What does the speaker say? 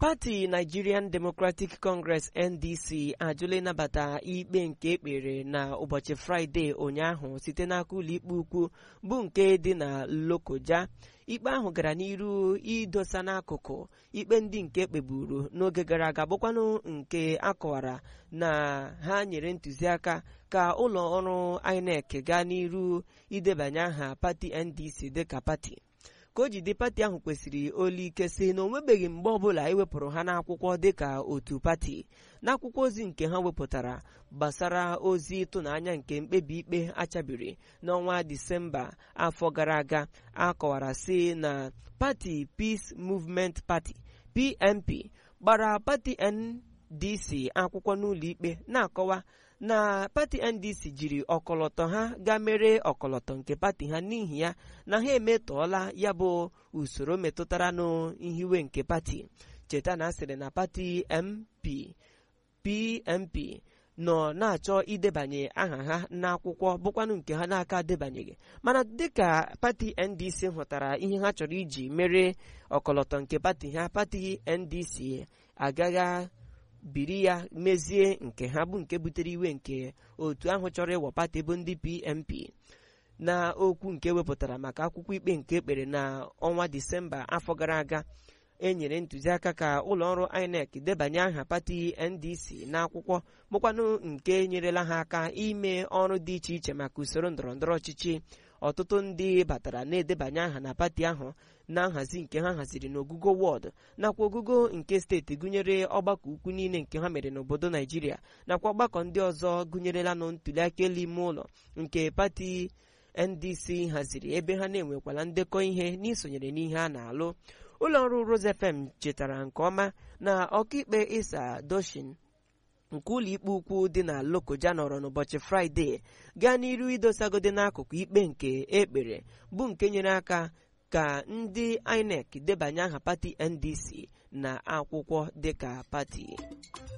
pati nigerian democratic congress ndc ajụla ịnabata ikpe nke ekpere na ụbọchị fraịde ụnyaahụ site n'aka ụlọikpe ukwu bụ nke dị na lokoja ikpe ahụ gara n'iru idosa n'akụkụ ikpe ndị nke kpeburu n'oge gara aga bụkwanụ nke akọwara na ha nyere ntụziaka ka ụlọ ọrụ inec gaa n'iru idebanye aha pati ndc dịka pati ka o jide pati ahụ kwesịrị olu ike si na o nwebeghị mgbe ọbụla ewepụrụ ha n'akwụkwọ dịka otu pati n'akwụkwọ ozi nke ha wepụtara gbasara ozi ịtụnanya nke mkpebi ikpe achabiri n'ọnwa disemba afọ gara aga akọwara si na pati Peace Movement Party PMP gbara pati NDC akwụkwọ n'ụlọ ikpe na-akọwa na pati ndc jiri ọkọlọtọ ha gaa mere ọkọlọtọ nke pati ha n'ihi ya na ha emetọọla ya bụ usoro metụtara n'ihiwe nke pati cheta na asịrị na pati mp pmp nọ na-achọ idebanye aha ha n'akwụkwọ bụkwanụ nke ha n'aka debanyeghị mana dịka pati ndc hụtara ihe ha chọrọ iji mere ọkọlọtọ nke pati ha pati ndc agaghị biri ya mezie nke ha bụ nke butere iwe nke otu ahụ chọrọ ịwọ pati bụ ndị PMP na okwu nke wepụtara maka akwụkwọ ikpe nke ekpere na ọnwa disemba afọ gara aga enyere ntụziaka ka ụlọọrụ INEC debanye aha pati NDC n'akwụkwọ bụkwanụ nke nyerela ha aka ime ọrụ dị iche iche maka usoro ndọrọndọrọ ọchịchị ọtụtụ ndị batara na-edebanye aha na pati ahụ na nhazi nke ha haziri n'ogugo wọdụ nakwa ogugo nke steeti gụnyere ọgbakọ ukwu niile nke ha mere n'obodo naijiria nakwa ọgbakọ ndị ọzọ gụnyerela nụ ntụliaka elu ime ụlọ nke pati ndc haziri ebe ha na-enwekwala ndekọ ihe n'isonyere n'ihe a na-alụ ụlọ ọrụ Rose FM chetara nke ọma na ọkaikpe Isa Doshin nke ụlọikpe ukwu dị na Lokoja nọrọ n'ụbọchị fraịde gaa n'iru idosagode n'akụkụ ikpe nke ekpere bụ nke nyere aka ka ndị INEC debanye aha pati NDC na akwụkwọ dịka pati